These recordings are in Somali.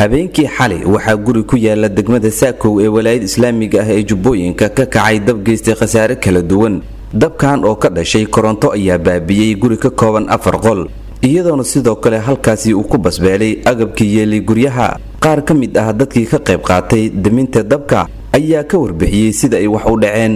habeenkii xalay waxaa guri ku yaala degmada saakow ee walaayada islaamiga ah ee jubbooyinka ka kacay dab geystay khasaare kala duwan dabkan oo ka dhashay koronto ayaa baabiyey guri ka kooban afar qol iyadoona sidoo kale halkaasi uu ku basbeelay agabkii yeelay guryaha qaar ka mid ah dadkii ka qayb qaatay daminta dabka ayaa ka warbixiyey sida ay wax u dhaceen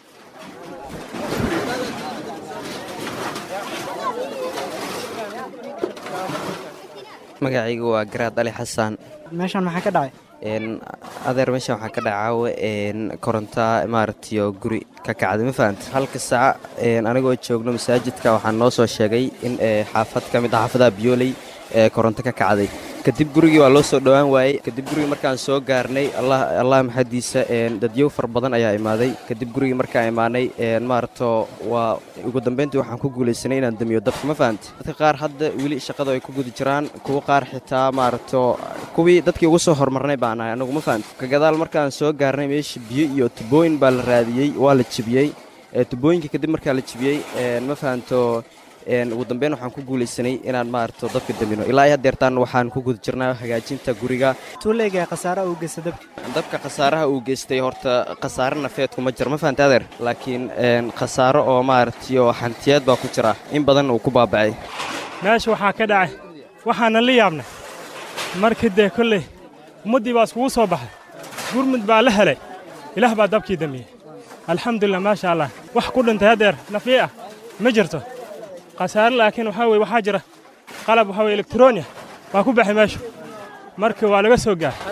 magacaygu waa garaad ali xasaan meeshaan maxaa ka dhacay adeer meeshaan waxaa ka dhacaawe koronta maaragtayo guri ka kacday ma fahamta halka saac anigoo joogno masaajidka waxaa noo soo sheegay in xaafad ka mid ah xaafadaha biyooley ee koronto ka kacday kadib gurigii waa loo soo dhowaan waayey kadib gurigii markaan soo gaarnay allah maxadiisa dadyow far badan ayaa imaaday kadib gurigii markaan imaanay maaragto waa ugu dambayntii waxaan ku guulaysanay inaan damiyo dabka ma fahamta dadka qaar hadda weli shaqada ay ku guda jiraan kuwa qaar xitaa maaragto kuwii dadkii ugu soo horumarnay baan ahay anagu ma fahamta ka gadaal markaan soo gaarnay meesha biyo iyo tubooyin baa la raadiyey waa la jibiyey tubooyinka kadib markaa la jibiyey ma fahamto ugu dambeyn waxaan ku guulaysanay inaan maaragto dabka damino ilaa hadeertaan waxaan ku guda jirnaa hagaajinta guriga tuuleega khasaaraha uu geysta dabka dabka khasaaraha uu geystay horta khasaare nafeedku ma jiro ma fahamta adeer laakiin khasaaro oo maaragtayo xantiyeed baa ku jira in badan uu ku baabacay meesha waxaa ka dhacay waxaana la yaabnay markii dee kolley ummaddii baa iskugu soo baxay gurmud baa la helay ilaah baa dabkii damiyey alxamdulilah maasha allah wax ku dhintay hadeer nafyi ah ma jirto khasaare laakiin waxaa weye waxaa jira qalab waxaa weye elektroniya waa ku baxay meesha marka waa laga soo gaar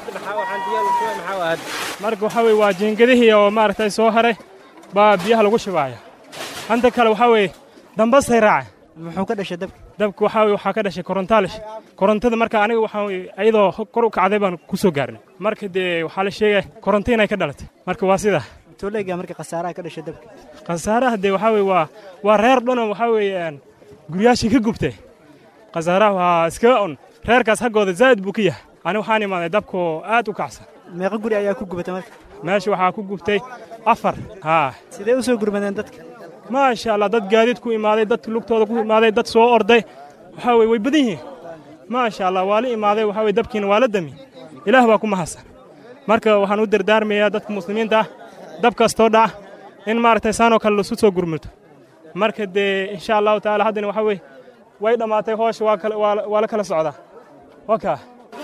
marka waxaa weye waa jiingadihii oo maaragtay soo haray baa biyaha lagu shibaaya hanta kale waxaa weeye dambasay raacay muxuu ka dhashay dabka dabka waxaa weye waxaa ka dhashay korontaalish korontada marka aniga waxaa weye ayadoo kor u kacday baan ku soo gaarnay marka dee waxaa la sheegaya koronto inay ka dhalatay marka waa sidaa tuuleega marka khasaaraha ka dhashay dabka khasaaraha dee waxaa weye waa waa reer dhanoo waxaa weeye guryaashii ka gubtay khasaaraha waa iskaga un reerkaas haggooda zaa'id buu ka yahay ani waxaan imaaday dabkoo aad u kacsan meeqa guri ayaa ku gubatay marka meesha waxaa ku gubtay afar haa sidee u soo gurmadeen dadka maasha allah dad gaadiid ku imaaday dad lugtooda ku imaaday dad soo orday waxaa weye way badan yihiin maasha allah waa la imaaday waxaa weye dabkiina waa la dami ilaah baa ku mahadsan marka waxaan u dardaarmayaa dadka muslimiinta ah dab kastoo dhaca in maaragtay saanoo kale lasu soo gurmurto marka dee insha allahu tacaala haddana waxaa weye way dhammaatay hoosha waa la kala socdaa wakaa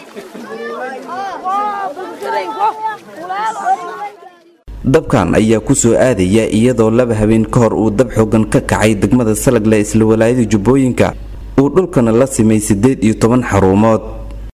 dabkan ayaa ku soo aadaya iyadoo laba habeen ka hor uu dab xoogan ka kacay degmada salagle isla walaayada jubbooyinka uu dhulkana la simay siddeed iyo toban xaruumood